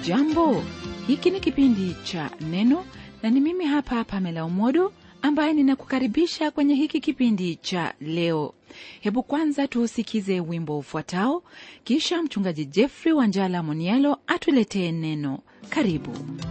hujambo hiki ni kipindi cha neno na ni mimi hapa pamela umodo ambaye ninakukaribisha kwenye hiki kipindi cha leo hebu kwanza tuusikize wimbo ufuatao kisha mchungaji jeffrey wanjala monialo atuletee neno karibu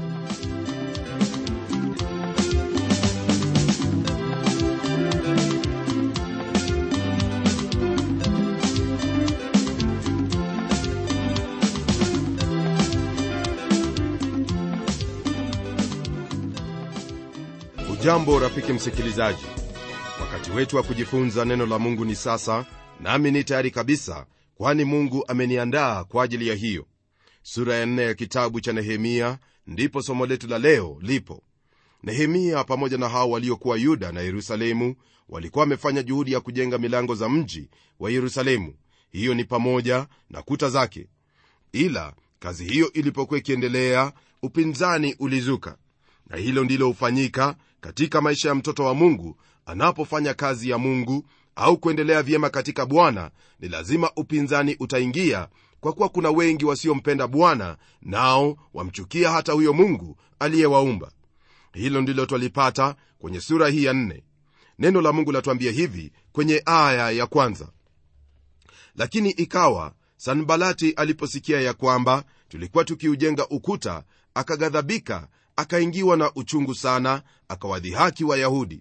hujambo rafiki msikilizaji wakati wetu wa kujifunza neno la mungu ni sasa nami ni tayari kabisa kwani mungu ameniandaa kwa ajili ya hiyo sura ya nne ya kitabu cha nehemia ndipo somo letu la leo lipo nehemia pamoja na hao waliokuwa yuda na yerusalemu walikuwa wamefanya juhudi ya kujenga milango za mji wa yerusalemu hiyo ni pamoja na kuta zake ila kazi hiyo ilipokuwa ikiendelea upinzani ulizuka na hilo ndilo hufanyika katika maisha ya mtoto wa mungu anapofanya kazi ya mungu au kuendelea vyema katika bwana ni lazima upinzani utaingia kwa kuwa kuna wengi wasiompenda bwana nao wamchukia hata huyo mungu aliyewaumba hilo ndilo twalipata kwenye sura hii ya nne neno la mungu latuambia hivi kwenye aya ya kwanza lakini ikawa sanbalati aliposikia ya kwamba tulikuwa tukiujenga ukuta akaghadhabika akaingiwa na uchungu sana akawadhihaki wayahudi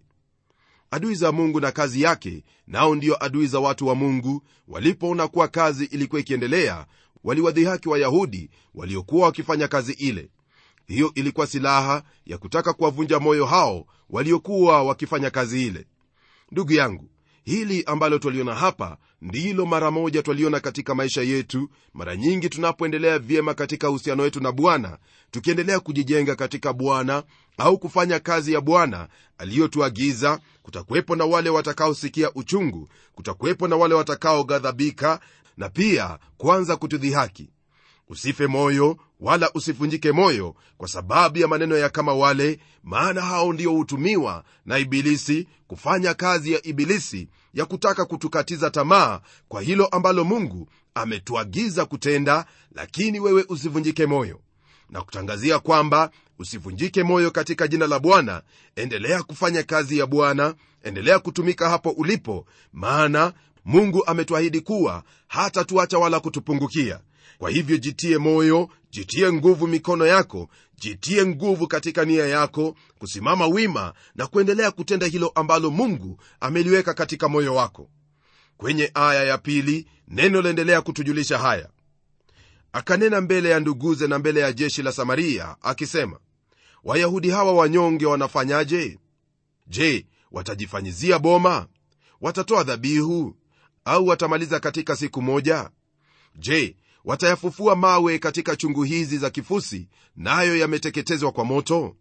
adui za mungu na kazi yake nao ndio adui za watu wa mungu walipoona kuwa kazi ilikuwa ikiendelea waliwadhihaki wayahudi waliokuwa wakifanya kazi ile hiyo ilikuwa silaha ya kutaka kuwavunja moyo hao waliokuwa wakifanya kazi ile ndugu yangu hili ambalo twaliona hapa ndilo mara moja twaliona katika maisha yetu mara nyingi tunapoendelea vyema katika uhusiano wetu na bwana tukiendelea kujijenga katika bwana au kufanya kazi ya bwana aliyotuagiza kutakuwepo na wale watakaosikia uchungu kutakuwepo na wale watakaoghadhabika na pia kuanza kutudhihaki usife moyo wala usivunjike moyo kwa sababu ya maneno ya kama wale maana hao ndio hutumiwa na ibilisi kufanya kazi ya ibilisi ya kutaka kutukatiza tamaa kwa hilo ambalo mungu ametuagiza kutenda lakini wewe usivunjike moyo na kutangazia kwamba usivunjike moyo katika jina la bwana endelea kufanya kazi ya bwana endelea kutumika hapo ulipo maana mungu ametuahidi kuwa hata tuacha wala kutupungukia kwa hivyo jitie moyo jitie nguvu mikono yako jitie nguvu katika nia yako kusimama wima na kuendelea kutenda hilo ambalo mungu ameliweka katika moyo wako kwenye aya ya pili neno laendelea kutujulisha haya akanena mbele ya nduguze na mbele ya jeshi la samaria akisema wayahudi hawa wanyonge wanafanyaje je watajifanyizia boma watatoa dhabihu au watamaliza katika siku moja je watayafufua mawe katika chungu hizi za kifusi nayo na yameteketezwa kwa moto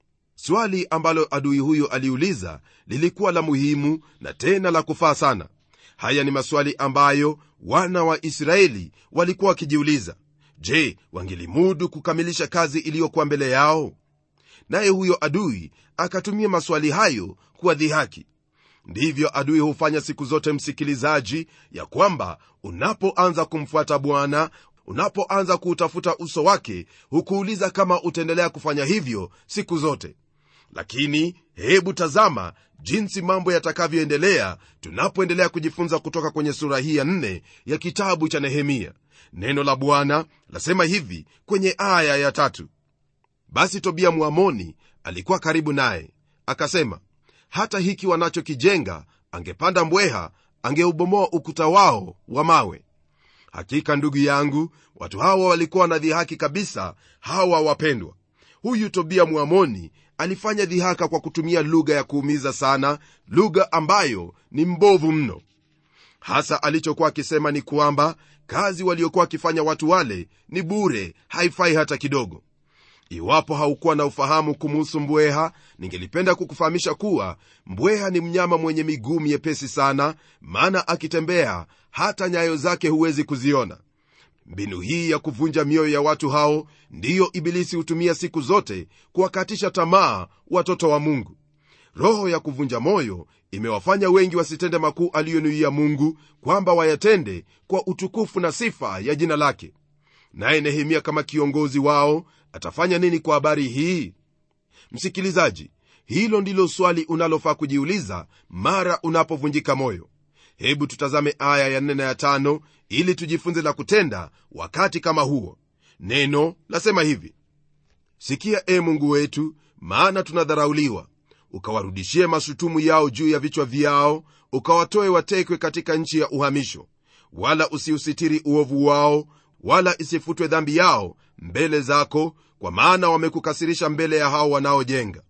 swali ambalo adui huyo aliuliza lilikuwa la muhimu na tena la kufaa sana haya ni maswali ambayo wana wa israeli walikuwa wakijiuliza je wangelimudu kukamilisha kazi iliyokuwa mbele yao naye huyo adui akatumia maswali hayo kuwadhihaki ndivyo adui hufanya siku zote msikilizaji ya kwamba unapoanza kumfuata bwana unapoanza kuutafuta uso wake hukuuliza kama utaendelea kufanya hivyo siku zote lakini hebu tazama jinsi mambo yatakavyoendelea tunapoendelea kujifunza kutoka kwenye sura hii ya nne ya kitabu cha nehemia neno la bwana lasema hivi kwenye aya ya tatu basi tobia mwamoni alikuwa karibu naye akasema hata hiki wanachokijenga angepanda mbweha angeubomoa ukuta wao wa mawe hakika ndugu yangu watu hawa walikuwa na dhihaki kabisa hawa wapendwa huyu tobia mwamoni alifanya dhihaka kwa kutumia lugha ya kuumiza sana lugha ambayo ni mbovu mno hasa alichokuwa akisema ni kwamba kazi waliokuwa wakifanya watu wale ni bure haifai hata kidogo iwapo haukuwa na ufahamu kumuhusu mbweha ningelipenda kukufahamisha kuwa mbweha ni mnyama mwenye miguu miepesi sana maana akitembea hata nyayo zake huwezi kuziona mbinu hii ya kuvunja mioyo ya watu hao ndiyo ibilisi hutumia siku zote kuwakatisha tamaa watoto wa mungu roho ya kuvunja moyo imewafanya wengi wasitende makuu aliyonuia mungu kwamba wayatende kwa utukufu na sifa ya jina lake naye nehemia kama kiongozi wao atafanya nini kwa habari hii msikilizaji hilo ndilo swali unalofaa kujiuliza mara unapovunjika moyo hebu tutazame aya ya 4 na ya 5 ili tujifunze la kutenda wakati kama huo neno lasema hivi sikia e mungu wetu maana tunadharauliwa ukawarudishie mashutumu yao juu ya vichwa vyao ukawatoe watekwe katika nchi ya uhamisho wala usiusitiri uovu wao wala isifutwe dhambi yao mbele zako kwa maana wamekukasirisha mbele ya hao wanaojenga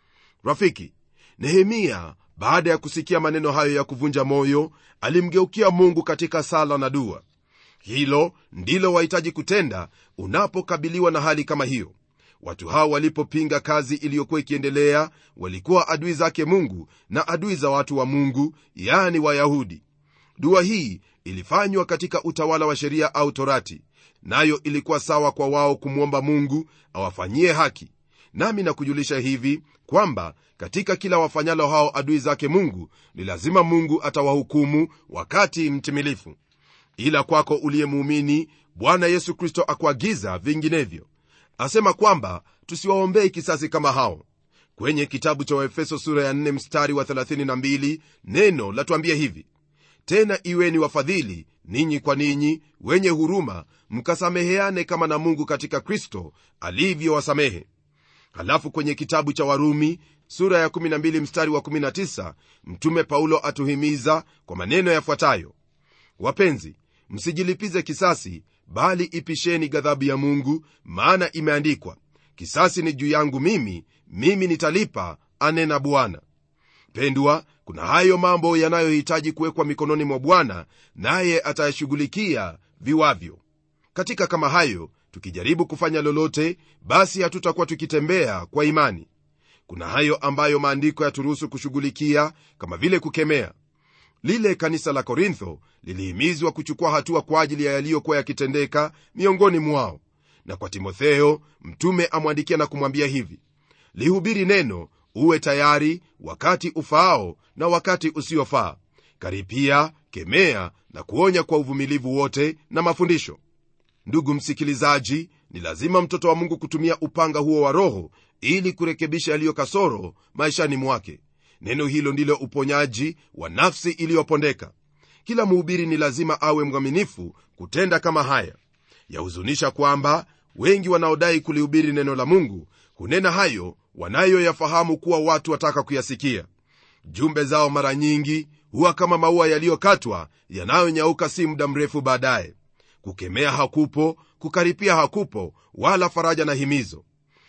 rafiki nehemia baada ya kusikia maneno hayo ya kuvunja moyo alimgeukia mungu katika sala na dua hilo ndilo wahitaji kutenda unapokabiliwa na hali kama hiyo watu hao walipopinga kazi iliyokuwa ikiendelea walikuwa adui zake mungu na adui za watu wa mungu yani wayahudi dua hii ilifanywa katika utawala wa sheria au torati nayo ilikuwa sawa kwa wao kumwomba mungu awafanyie haki nami nakujulisha hivi kwamba katika kila wafanyalo hao adui zake mungu ni lazima mungu atawahukumu wakati mtimilifu ila kwako uliyemuumini bwana yesu kristo akuagiza vinginevyo asema kwamba tusiwaombei kisasi kama hao kwenye kitabu cha waefeso sura ya 4 mstari wa 32 neno latuambia hivi tena iweni wafadhili ninyi kwa ninyi wenye huruma mkasameheane kama na mungu katika kristo alivyowasamehe halafu kwenye kitabu cha warumi sura ya 12 mstari wa 19 mtume paulo atuhimiza kwa maneno yafuatayo wapenzi msijilipize kisasi bali ipisheni ghadhabu ya mungu maana imeandikwa kisasi ni juu yangu mimi mimi nitalipa anena bwana pendwa kuna hayo mambo yanayohitaji kuwekwa mikononi mwa bwana naye atayashughulikia viwavyo katika kama hayo tukijaribu kufanya lolote basi hatutakuwa tukitembea kwa imani kuna hayo ambayo maandiko yaturuhusu kushughulikia kama vile kukemea lile kanisa la korintho lilihimizwa kuchukua hatua kwa ajili ya yaliyokuwa yakitendeka miongoni mwao na kwa timotheo mtume amwandikia na kumwambia hivi lihubiri neno uwe tayari wakati ufaao na wakati usiofaa karipia kemea na kuonya kwa uvumilivu wote na mafundisho ndugu msikilizaji ni lazima mtoto wa mungu kutumia upanga huo wa roho ili kurekebisha yaliyo kasoro maishani mwake neno hilo ndilo uponyaji wa nafsi iliyopondeka kila mhubiri ni lazima awe mwaminifu kutenda kama haya yahuzunisha kwamba wengi wanaodai kulihubiri neno la mungu hunena hayo wanayoyafahamu kuwa watu wataka kuyasikia jumbe zao mara nyingi huwa kama maua yaliyokatwa yanayonyauka si muda mrefu baadaye kukemea hakupo kukaripia hakupo wala faraja na himizo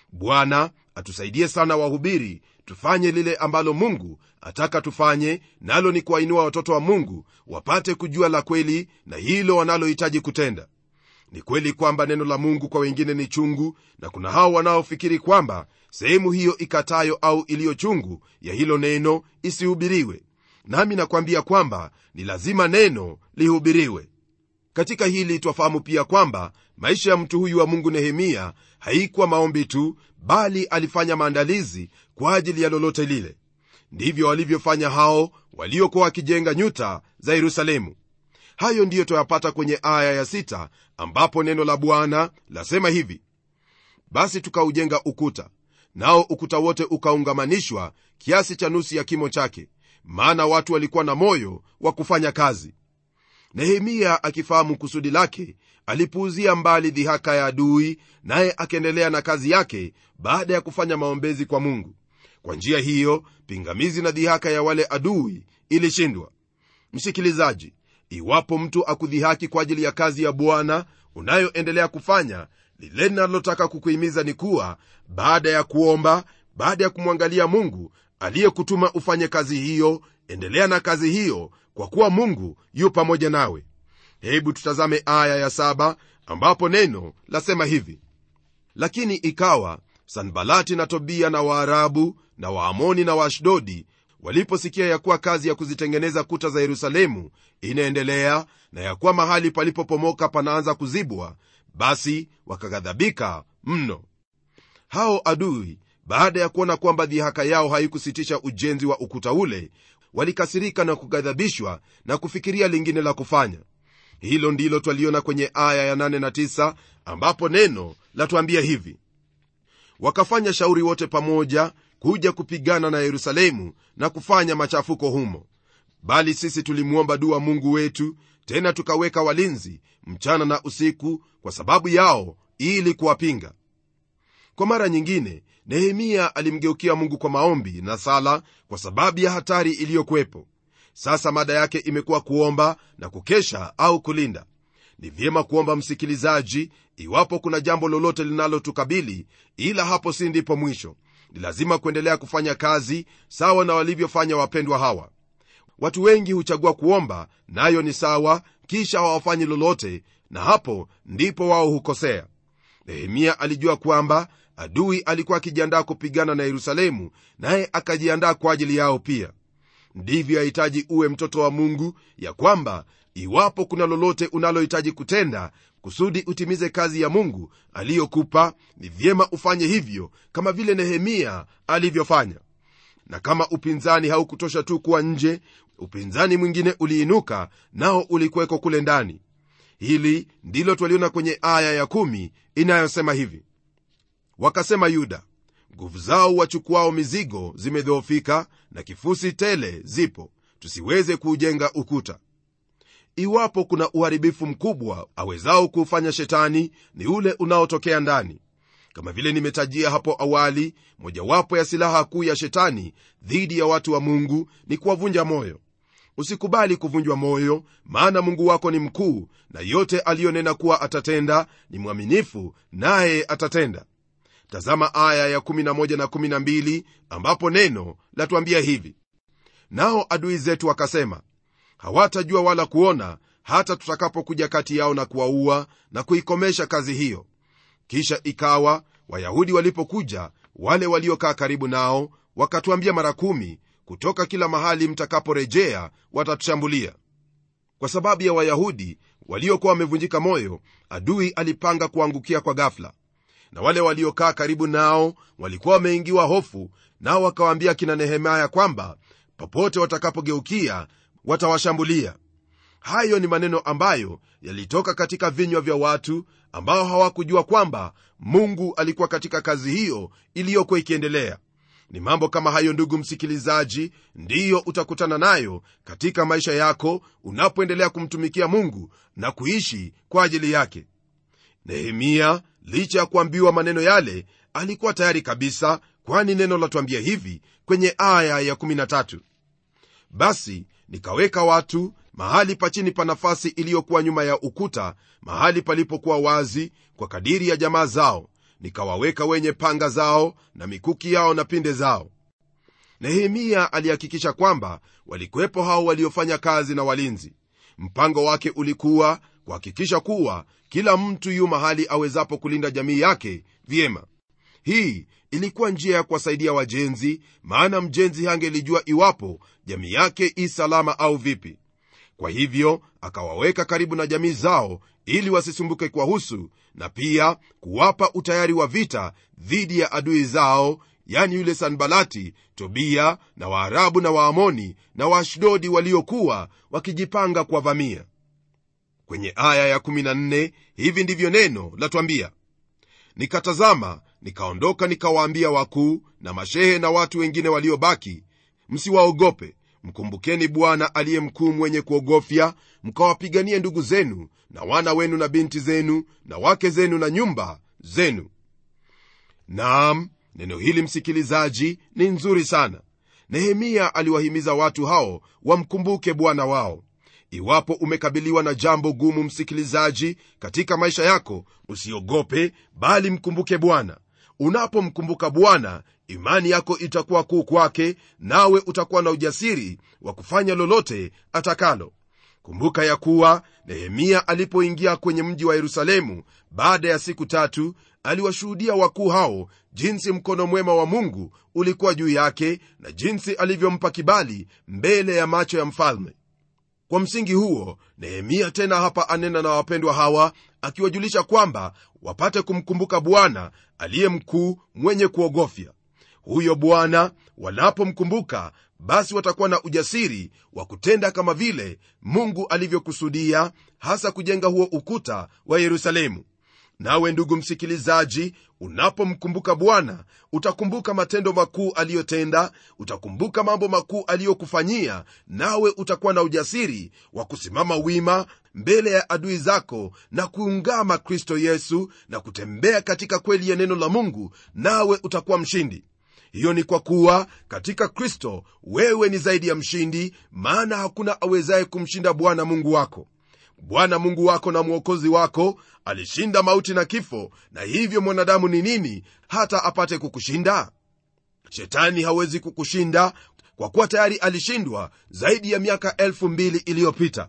bwana atusaidie sana wahubiri tufanye lile ambalo mungu ataka tufanye nalo ni kuwainua watoto wa mungu wapate kujua la kweli na hilo wanalohitaji kutenda ni kweli kwamba neno la mungu kwa wengine ni chungu na kuna hao wanaofikiri kwamba sehemu hiyo ikatayo au iliyo chungu ya hilo neno isihubiriwe nami nakwambia kwamba ni lazima neno lihubiriwe katika hili twafahamu pia kwamba maisha ya mtu huyu wa mungu nehemia haikuwa maombi tu bali alifanya maandalizi kwa ajili ya lolote lile ndivyo walivyofanya hao waliokuwa wakijenga nyuta za yerusalemu hayo ndiyo twayapata kwenye aya ya sita ambapo neno la bwana lasema hivi basi tukaujenga ukuta nao ukuta wote ukaungamanishwa kiasi cha nusu ya kimo chake maana watu walikuwa na moyo wa kufanya kazi nehemia akifahamu kusudi lake alipuuzia mbali dhihaka ya adui naye akaendelea na kazi yake baada ya kufanya maombezi kwa mungu kwa njia hiyo pingamizi na dhihaka ya wale adui ilishindwa msikilizaji iwapo mtu akudhihaki kwa ajili ya kazi ya bwana unayoendelea kufanya lile linalotaka kukuhimiza ni kuwa baada ya kuomba baada ya kumwangalia mungu aliyekutuma ufanye kazi hiyo endelea na kazi hiyo kwa kuwa mungu yu pamoja nawe hebu tutazame aya ya saba ambapo neno lasema hivi lakini ikawa sanbalati na tobia na waarabu na waamoni na waashdodi waliposikia ya kuwa kazi ya kuzitengeneza kuta za yerusalemu inaendelea na ya kuwa mahali palipopomoka panaanza kuzibwa basi wakaghadhabika mno hao adui baada ya kuona kwamba dhihaka yao haikusitisha ujenzi wa ukuta ule walikasirika na kughadhabishwa na kufikiria lingine la kufanya hilo ndilo twaliona kwenye aya ya 8 na 9 ambapo neno latuambia hivi wakafanya shauri wote pamoja kuja kupigana na yerusalemu na kufanya machafuko humo bali sisi tulimwomba dua mungu wetu tena tukaweka walinzi mchana na usiku kwa sababu yao ili kuwapinga kwa mara nyingine nehemia alimgeukia mungu kwa maombi na sala kwa sababu ya hatari iliyokuwepo sasa mada yake imekuwa kuomba na kukesha au kulinda ni vyema kuomba msikilizaji iwapo kuna jambo lolote linalotukabili ila hapo si ndipo mwisho ni lazima kuendelea kufanya kazi sawa na walivyofanya wapendwa hawa watu wengi huchagua kuomba nayo ni sawa kisha hawafanyi lolote na hapo ndipo wao hukosea nehemia alijua kwamba adui alikuwa akijiandaa kupigana na yerusalemu naye akajiandaa kwa ajili yao pia ndivyo yahitaji uwe mtoto wa mungu ya kwamba iwapo kuna lolote unalohitaji kutenda kusudi utimize kazi ya mungu aliyokupa ni vyema ufanye hivyo kama vile nehemia alivyofanya na kama upinzani haukutosha tu kuwa nje upinzani mwingine uliinuka nao ulikuweko kule ndani hili ndilo twaliona kwenye aya ya kumi inayosema hivi wakasema yuda nguvu zao wachukuao mizigo zimedhoofika na kifusi tele zipo tusiweze kuujenga ukuta iwapo kuna uharibifu mkubwa awezao kuufanya shetani ni ule unaotokea ndani kama vile nimetajia hapo awali mojawapo ya silaha kuu ya shetani dhidi ya watu wa mungu ni kuwavunja moyo usikubali kuvunjwa moyo maana mungu wako ni mkuu na yote aliyonena kuwa atatenda ni mwaminifu naye atatenda tazama aya ya 11 na 12 ambapo neno latuambia hivi nao adui zetu wakasema hawatajua wala kuona hata tutakapokuja kati yao na kuwaua na kuikomesha kazi hiyo kisha ikawa wayahudi walipokuja wale waliokaa karibu nao wakatuambia mara kumi kutoka kila mahali mtakaporejea watatushambulia kwa sababu ya wayahudi waliokuwa wamevunjika moyo adui alipanga kuangukia kwa gafla na wale waliokaa karibu nao walikuwa wameingiwa hofu nao wakawaambia kina nehemaya kwamba popote watakapogeukia watawashambulia hayo ni maneno ambayo yalitoka katika vinywa vya watu ambao hawakujua kwamba mungu alikuwa katika kazi hiyo iliyokuwa ikiendelea ni mambo kama hayo ndugu msikilizaji ndiyo utakutana nayo katika maisha yako unapoendelea kumtumikia mungu na kuishi kwa ajili yake nehemia licha ya kuambiwa maneno yale alikuwa tayari kabisa kwani neno latwambia hivi kwenye aya ya 13 basi nikaweka watu mahali pa chini pa nafasi iliyokuwa nyuma ya ukuta mahali palipokuwa wazi kwa kadiri ya jamaa zao nikawaweka wenye panga zao na mikuki yao na pinde zao nehemia alihakikisha kwamba walikuwepo hao waliofanya kazi na walinzi mpango wake ulikuwa kuhakikisha kuwa kila mtu yu mahali awezapo kulinda jamii yake vyema hii ilikuwa njia ya kuwasaidia wajenzi maana mjenzi hangelijua iwapo jamii yake i salama au vipi kwa hivyo akawaweka karibu na jamii zao ili wasisumbuke kwahusu na pia kuwapa utayari wa vita dhidi ya adui zao yani yule sanbalati tobia na waarabu na waamoni na waashdodi waliokuwa wakijipanga kuwavamia kwenye aya ya14 hivi ndivyo neno latwambia nikatazama nikaondoka nikawaambia wakuu na mashehe na watu wengine waliobaki msiwaogope mkumbukeni bwana aliye mkuu mwenye kuogofya mkawapiganie ndugu zenu na wana wenu na binti zenu na wake zenu na nyumba zenu naam neno hili msikilizaji ni nzuri sana nehemia aliwahimiza watu hao wamkumbuke bwana wao iwapo umekabiliwa na jambo gumu msikilizaji katika maisha yako usiogope bali mkumbuke bwana unapomkumbuka bwana imani yako itakuwa kuu kwake nawe utakuwa na ujasiri wa kufanya lolote atakalo kumbuka ya kuwa nehemia alipoingia kwenye mji wa yerusalemu baada ya siku tatu aliwashuhudia wakuu hao jinsi mkono mwema wa mungu ulikuwa juu yake na jinsi alivyompa kibali mbele ya macho ya mfalme kwa msingi huo nehemia tena hapa anena na wapendwa hawa akiwajulisha kwamba wapate kumkumbuka bwana aliye mkuu mwenye kuogofya huyo bwana wanapomkumbuka basi watakuwa na ujasiri wa kutenda kama vile mungu alivyokusudia hasa kujenga huo ukuta wa yerusalemu nawe ndugu msikilizaji unapomkumbuka bwana utakumbuka matendo makuu aliyotenda utakumbuka mambo makuu aliyokufanyia nawe utakuwa na ujasiri wa kusimama wima mbele ya adui zako na kuungama kristo yesu na kutembea katika kweli ya neno la mungu nawe utakuwa mshindi hiyo ni kwa kuwa katika kristo wewe ni zaidi ya mshindi maana hakuna awezaye kumshinda bwana mungu wako bwana mungu wako na mwokozi wako alishinda mauti na kifo na hivyo mwanadamu ni nini hata apate kukushinda shetani hawezi kukushinda kwa kuwa tayari alishindwa zaidi ya miaka elfu mbili iliyopita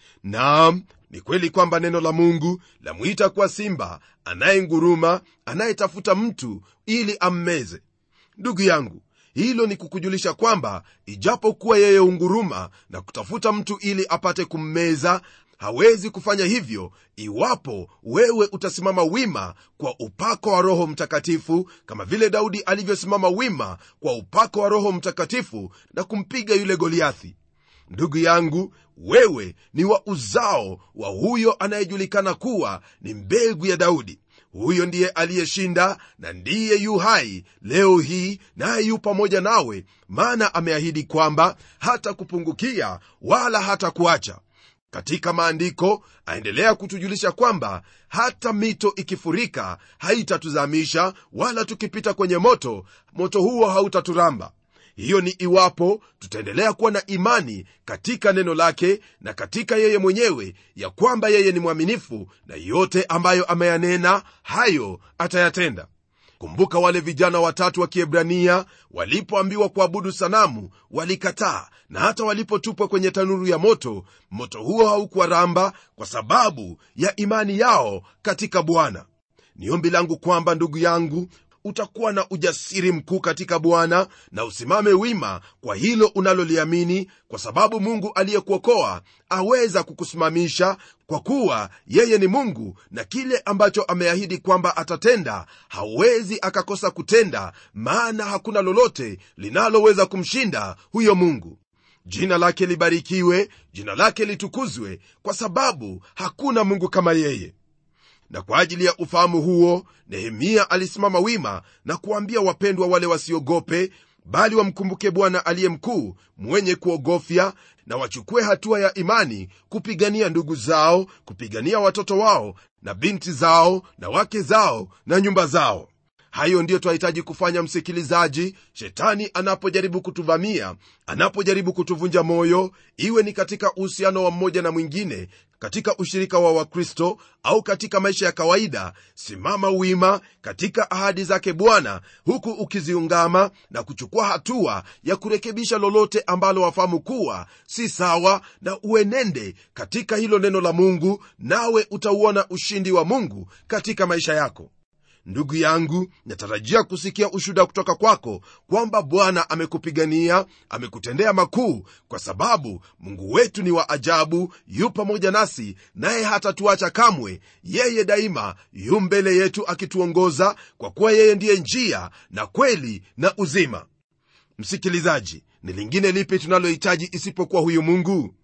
naam ni kweli kwamba neno la mungu lamwita kuwa simba anayenguruma anayetafuta mtu ili ammeze ndugu yangu hilo ni kukujulisha kwamba ijapokuwa yeye unguruma na kutafuta mtu ili apate kummeza hawezi kufanya hivyo iwapo wewe utasimama wima kwa upako wa roho mtakatifu kama vile daudi alivyosimama wima kwa upako wa roho mtakatifu na kumpiga yule goliathi ndugu yangu wewe ni wa uzao wa huyo anayejulikana kuwa ni mbegu ya daudi huyo ndiye aliyeshinda na ndiye yu hai leo hii naye yu pamoja nawe maana ameahidi kwamba hata kupungukia wala hata kuacha katika maandiko aendelea kutujulisha kwamba hata mito ikifurika haitatuzamisha wala tukipita kwenye moto moto huo hautaturamba hiyo ni iwapo tutaendelea kuwa na imani katika neno lake na katika yeye mwenyewe ya kwamba yeye ni mwaminifu na yote ambayo ameyanena hayo atayatenda kumbuka wale vijana watatu wa kiebrania walipoambiwa kuabudu sanamu walikataa na hata walipotupwa kwenye tanuru ya moto moto huo haukuwaramba kwa sababu ya imani yao katika bwana ni ombi langu kwamba ndugu yangu utakuwa na ujasiri mkuu katika bwana na usimame wima kwa hilo unaloliamini kwa sababu mungu aliyekuokoa aweza kukusimamisha kwa kuwa yeye ni mungu na kile ambacho ameahidi kwamba atatenda hawezi akakosa kutenda maana hakuna lolote linaloweza kumshinda huyo mungu jina lake libarikiwe jina lake litukuzwe kwa sababu hakuna mungu kama yeye na kwa ajili ya ufahamu huo nehemia alisimama wima na kuambia wapendwa wale wasiogope bali wamkumbuke bwana aliye mkuu mwenye kuogofya na wachukue hatua ya imani kupigania ndugu zao kupigania watoto wao na binti zao na wake zao na nyumba zao hayo ndiyo twahitaji kufanya msikilizaji shetani anapojaribu kutuvamia anapojaribu kutuvunja moyo iwe ni katika uhusiano wa mmoja na mwingine katika ushirika wa wakristo au katika maisha ya kawaida simama wima katika ahadi zake bwana huku ukiziungama na kuchukua hatua ya kurekebisha lolote ambalo wafahamu kuwa si sawa na uenende katika hilo neno la mungu nawe utauona ushindi wa mungu katika maisha yako ndugu yangu natarajia kusikia ushuda kutoka kwako kwamba bwana amekupigania amekutendea makuu kwa sababu mungu wetu ni wa ajabu yu pamoja nasi naye hatatuacha kamwe yeye daima yu mbele yetu akituongoza kwa kuwa yeye ndiye njia na kweli na uzima msikilizaji ni lingine lipi tunalohitaji isipokuwa huyu mungu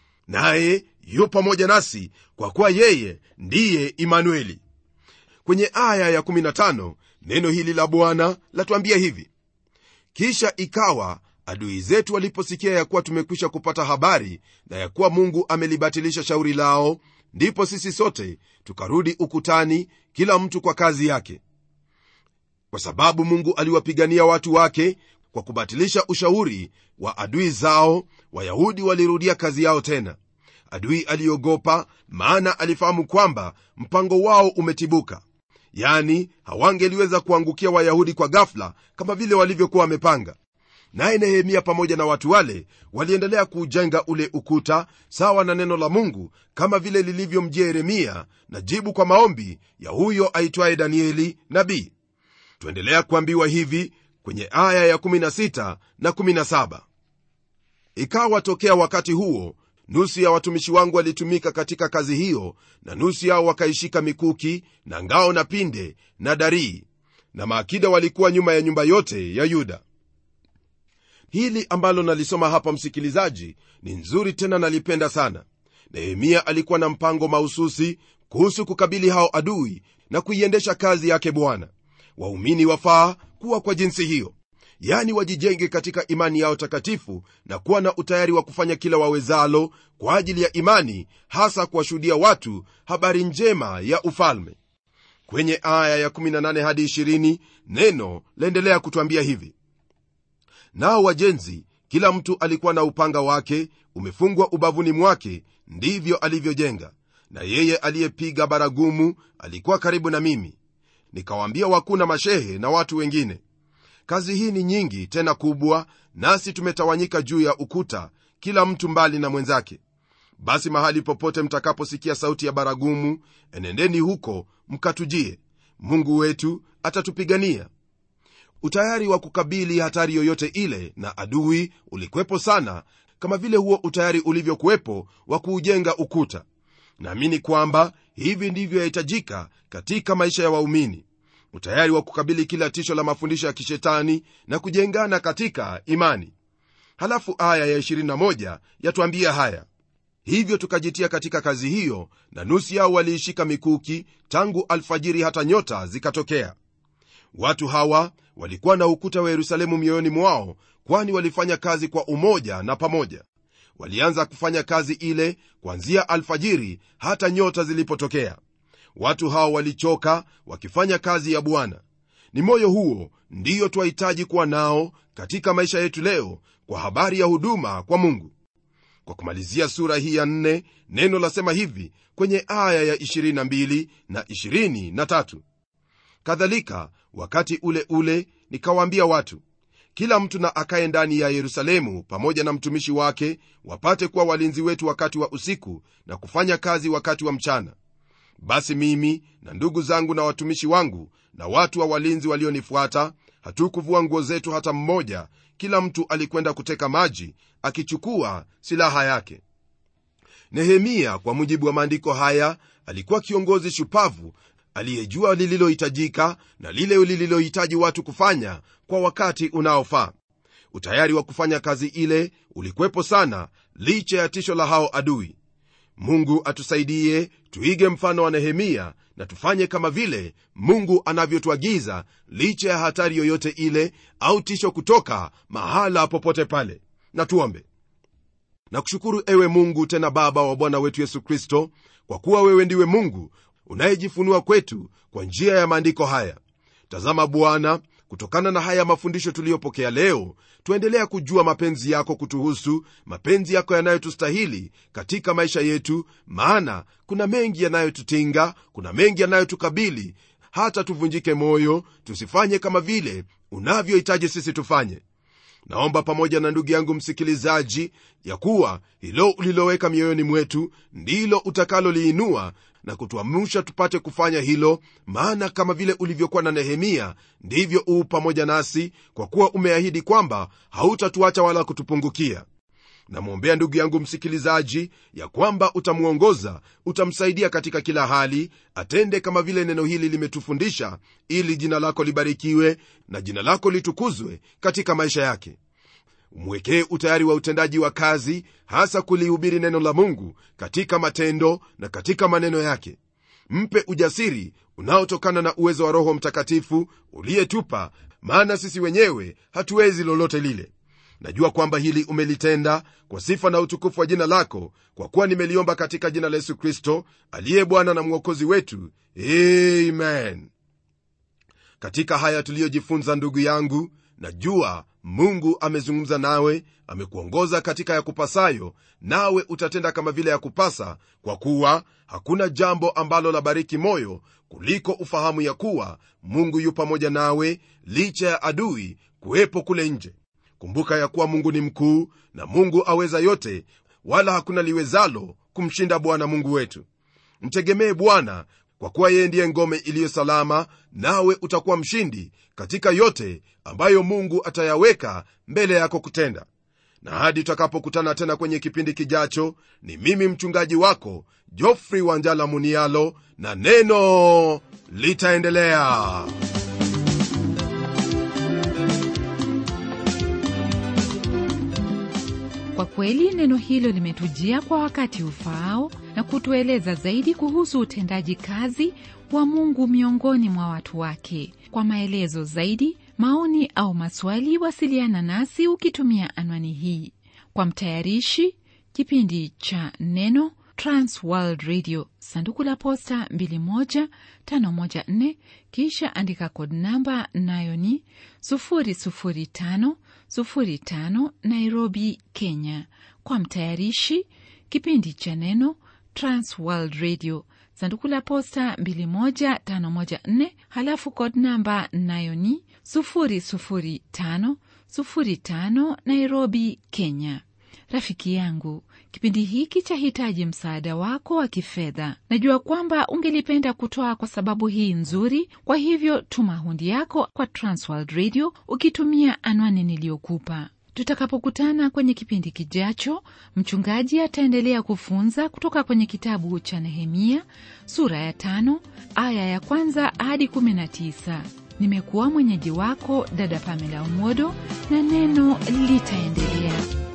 naye yu pamoja nasi kwa kuwa yeye ndiye imanueli kwenye aya ya15 neno hili la bwana latuambia hivi kisha ikawa adui zetu waliposikia ya kuwa tumekwisha kupata habari na ya kuwa mungu amelibatilisha shauri lao ndipo sisi sote tukarudi ukutani kila mtu kwa kazi yake kwa sababu mungu aliwapigania watu wake kwa kubatilisha ushauri wa adui zao wayahudi walirudia kazi yao tena adui aliogopa maana alifahamu kwamba mpango wao umetibuka yani hawangeliweza kuangukia wayahudi kwa gafla kama vile walivyokuwa wamepanga naye nehemia pamoja na watu wale waliendelea kuujenga ule ukuta sawa na neno la mungu kama vile lilivyomjia yeremia na jibu kwa maombi ya huyo aitwaye danieli nabii tuendelea kuambiwa hivi kwenye aya ya16 na 17 ikawa tokea wakati huo nusu ya watumishi wangu walitumika katika kazi hiyo na nusu yao wakaishika mikuki na ngao na pinde na darii na maakida walikuwa nyuma ya nyumba yote ya yuda hili ambalo nalisoma hapa msikilizaji ni nzuri tena nalipenda sana nehemia alikuwa na mpango mahususi kuhusu kukabili hao adui na kuiendesha kazi yake bwana waumini wafaa kuwa kwa jinsi hiyo yani wajijenge katika imani yao takatifu na kuwa na utayari wa kufanya kila wawezalo kwa ajili ya imani hasa kuwashuhudia watu habari njema ya ufalme kwenye aya ya 18 hadi 20 neno laendelea kutwambia hivi nao wajenzi kila mtu alikuwa na upanga wake umefungwa ubavuni mwake ndivyo alivyojenga na yeye aliyepiga baragumu alikuwa karibu na mimi nikawaambia wakuu na mashehe na watu wengine kazi hii ni nyingi tena kubwa nasi tumetawanyika juu ya ukuta kila mtu mbali na mwenzake basi mahali popote mtakaposikia sauti ya baragumu enendeni huko mkatujie mungu wetu atatupigania utayari wa kukabili hatari yoyote ile na adui ulikwepo sana kama vile huo utayari ulivyokuwepo wa kuujenga ukuta naamini kwamba hivi ndivyo yahitajika katika maisha ya waumini utayari wa kukabili kila tisho la mafundisho ya kishetani na kujengana katika imani halafu aya ya 21 yatuambia haya hivyo tukajitia katika kazi hiyo na nusu yao waliishika mikuki tangu alfajiri hata nyota zikatokea watu hawa walikuwa na ukuta wa yerusalemu mioyoni mwao kwani walifanya kazi kwa umoja na pamoja walianza kufanya kazi ile kuanzia alfajiri hata nyota zilipotokea watu hao walichoka wakifanya kazi ya bwana ni moyo huo ndiyo twahitaji kuwa nao katika maisha yetu leo kwa habari ya huduma kwa mungu kwa kumalizia sura hii ya nne neno lasema hivi kwenye aya ya 22 na 23 kadhalika wakati ule ule nikawaambia watu kila mtu na akaye ndani ya yerusalemu pamoja na mtumishi wake wapate kuwa walinzi wetu wakati wa usiku na kufanya kazi wakati wa mchana basi mimi na ndugu zangu na watumishi wangu na watu wa walinzi walionifuata hatukuvua nguo zetu hata mmoja kila mtu alikwenda kuteka maji akichukua silaha yake nehemia kwa mujibu wa maandiko haya alikuwa kiongozi shupavu aliyejua lililohitajika na lile lililohitaji watu kufanya kwa wakati unaofaa utayari wa kufanya kazi ile ulikwepo sana licha ya tisho la hao adui mungu atusaidie tuige mfano wa nehemia na tufanye kama vile mungu anavyotuagiza licha ya hatari yoyote ile au tisho kutoka mahala popote pale na tuombe na kushukuru ewe mungu tena baba wa bwana wetu yesu kristo kwa kuwa wewe ndiwe mungu unayejifunua kwetu kwa njia ya maandiko haya tazama bwana kutokana na haya mafundisho tuliyopokea leo tuendelea kujua mapenzi yako kutuhusu mapenzi yako yanayotustahili katika maisha yetu maana kuna mengi yanayotutinga kuna mengi yanayotukabili hata tuvunjike moyo tusifanye kama vile unavyohitaji sisi tufanye naomba pamoja na ndugu yangu msikilizaji ya kuwa hilo uliloweka mioyoni mwetu ndilo utakaloliinua na kutuamusha tupate kufanya hilo maana kama vile ulivyokuwa na nehemia ndivyo uu pamoja nasi kwa kuwa umeahidi kwamba hautatuacha wala kutupungukia namwombea ndugu yangu msikilizaji ya kwamba utamwongoza utamsaidia katika kila hali atende kama vile neno hili limetufundisha ili jina lako libarikiwe na jina lako litukuzwe katika maisha yake umwekee utayari wa utendaji wa kazi hasa kulihubiri neno la mungu katika matendo na katika maneno yake mpe ujasiri unaotokana na uwezo wa roho mtakatifu uliyetupa maana sisi wenyewe hatuwezi lolote lile najua kwamba hili umelitenda kwa sifa na utukufu wa jina lako kwa kuwa nimeliomba katika jina la yesu kristo aliye bwana na mwokozi wetu amen katika haya tuliyojifunza ndugu yangu najua mungu amezungumza nawe amekuongoza katika ya kupasayo nawe utatenda kama vile ya kupasa kwa kuwa hakuna jambo ambalo la bariki moyo kuliko ufahamu ya kuwa mungu yu pamoja nawe licha ya adui kuwepo kule nje kumbuka ya kuwa mungu ni mkuu na mungu aweza yote wala hakuna liwezalo kumshinda bwana mungu wetu mtegemee bwana kwa kuwa yeye ndiye ngome iliyo salama nawe utakuwa mshindi katika yote ambayo mungu atayaweka mbele yako kutenda na hadi tutakapokutana tena kwenye kipindi kijacho ni mimi mchungaji wako jofri wanjala munialo na neno litaendelea Kwa kweli neno hilo limetujia kwa wakati ufaao na kutueleza zaidi kuhusu utendaji kazi wa Mungu miongoni mwa watu wake. Kwa maelezo zaidi, maoni au maswali, wasiliana nasi ukitumia anwani hii. Kwa mtayarishi kipindi cha Neno, Trans World Radio, sanduku la posta 21514, kisha andika kod namba, nayo ni 00505 Nairobi, Kenya. Kwa mtayarishi kipindi cha Neno, Trans World Radio, sanduku la posta 21514, halafu kod namba nayo ni 00505 Nairobi, Kenya. Rafiki yangu, kipindi hiki chahitaji msaada wako wa kifedha. Najua kwamba ungelipenda kutoa kwa sababu hii nzuri, kwa hivyo tuma hundi yako kwa Transworld Radio ukitumia anwani niliyokupa. Tutakapokutana kwenye kipindi kijacho, mchungaji ataendelea kufunza kutoka kwenye kitabu cha Nehemia sura ya tano aya ya kwanza hadi kumi na tisa. Nimekuwa mwenyeji wako dada Pamela Umodo, na neno litaendelea.